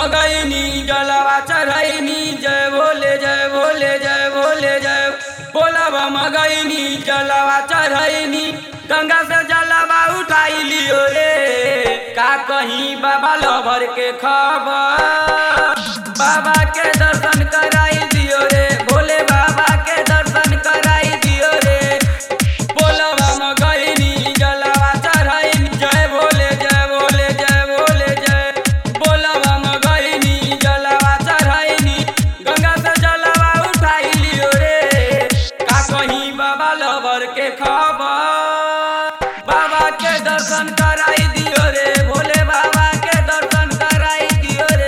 मगैनी जलवा चढ़ैनी जय भोले जय भोले जय भोले जय बोलबा मगैनी जलवा चढ़ैनी गंगा से जलवा उठाई लियो रे का कहीं बाबा लभर के खबर बाबा के दर्शन कराई दियो रे भोले बाबा के दर्शन कराई दियो रे बोलबा मगैनी जलवा चढ़ैनी जय भोले जय भोले जय भोले जय बोलबा मगैनी जलवा चढ़ैनी गंगा से जलवा उठाई लियो रे का कहीं बाबा लवर के खबर बाबा के दर्शन कराई दियो रे भोले बाबा के दर्शन कराई दियो रे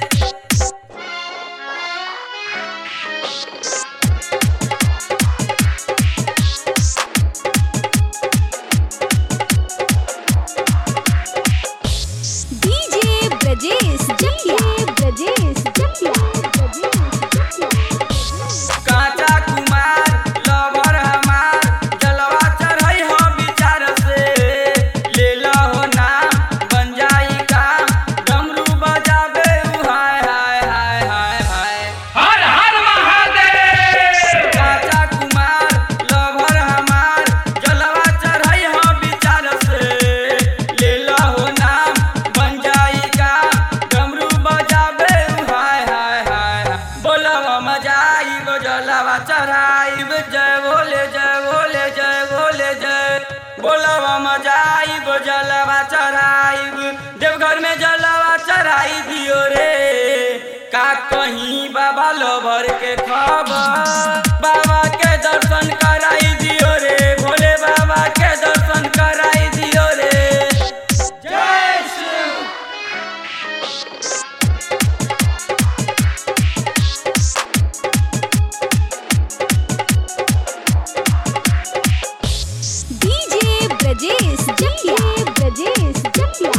डीजे ब्रजेश जटिया ब्रजेश जटिया काचा कुमार लवर हमार जलवा चढ़ई हो विचार से ले हो नाम बन जाई काम डमरू बजाबे उ हाय हाय हाय हाय हाय हर हर महादेव काचा कुमार लवर हमार जलवा चढ़ई हो विचार से ले हो नाम बन जाई काम डमरू बजाबे उ हाय हाय हाय बोलवा मजाई गो जलवा चढ़ाई जय भोले जय भोले जय भोले जय बोलवा मजाई गो जलवा चढ़ाई देवघर में जलवा चढ़ाई दियो रे का कहीं बाबा लोभर के खबर बाबा के दर्शन कराई दियो रे भोले बाबा के दर्शन कराई दियो रे जय शिव डीजे ब्रजेश जटिया ब्रजेश जटिया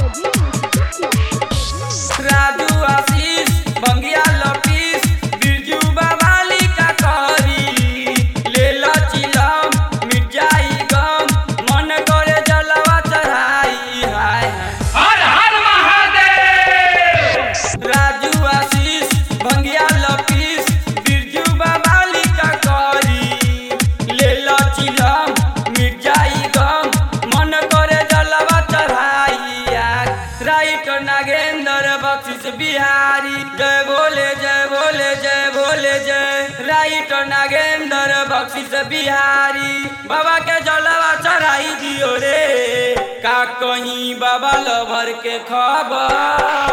राजू आशीष बंगिया लपीस बिरजू बवाली का करी ले चिलम मिट जाई गम मन करे जलवा चढ़ाई हाय हाय हर हर महादेव राजू आशीष भंगिया लपीस बिरजू बवाली का करी ले चिलम मिट जाई गम मन करे जलवा चढ़ाई आग राइट नागेंद्र बख्शिश बिहारी जय भोले जय भोले जय भोले जय राइट नागेंद्र बख्शिश बिहारी बाबा के जलवा चढ़ाई दियो रे का कहीं बाबा लभर के खबर